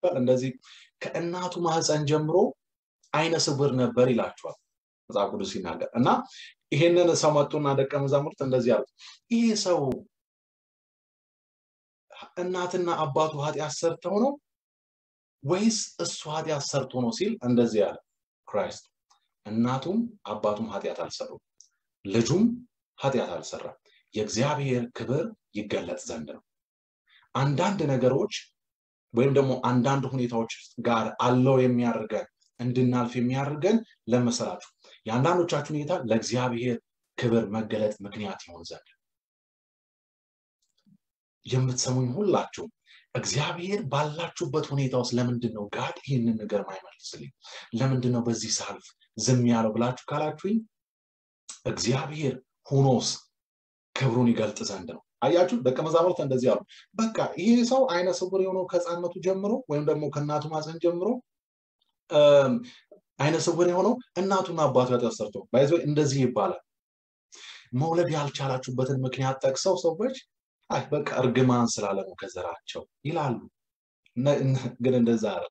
ሲባል እንደዚህ ከእናቱ ማህፀን ጀምሮ አይነ ስውር ነበር ይላቸዋል መጽሐፍ ቅዱስ ሲናገር እና ይሄንን ሰው መጡና ደቀ መዛሙርት እንደዚህ አሉት ይሄ ሰው እናትና አባቱ ኃጢአት ሰርተው ነው ወይስ እሱ ኃጢአት ሰርቶ ነው ሲል እንደዚህ አለ ክራይስት እናቱም አባቱም ኃጢአት አልሰሩም ልጁም ኃጢአት አልሰራም የእግዚአብሔር ክብር ይገለጥ ዘንድ ነው አንዳንድ ነገሮች ወይም ደግሞ አንዳንድ ሁኔታዎች ጋር አለው የሚያደርገን እንድናልፍ የሚያደርገን ለመሰላችሁ የአንዳንዶቻችሁ ሁኔታ ለእግዚአብሔር ክብር መገለጥ ምክንያት ይሆን ዘንድ የምትሰሙኝ ሁላችሁ እግዚአብሔር ባላችሁበት ሁኔታ ውስጥ ለምንድን ነው ጋድ ይህንን ነገር ማይመልስልኝ ለምንድን ነው በዚህ ሳልፍ ዝም ያለው ብላችሁ ካላችሁኝ እግዚአብሔር ሁኖስ ክብሩን ይገልጥ ዘንድ ነው አያችሁ ደቀ መዛሙርት እንደዚህ አሉ በቃ ይሄ ሰው አይነ ስውር የሆነው ከህፃነቱ ጀምሮ ወይም ደግሞ ከእናቱ ማፀን ጀምሮ አይነ ስውር የሆነው እናቱና አባቱ ኃጢአት ሰርቶ ባይዘ እንደዚህ ይባላል መውለድ ያልቻላችሁበትን ምክንያት ጠቅሰው ሰዎች አይ በቃ እርግማን ስላለ ነው ከዘራቸው ይላሉ ግን እንደዛ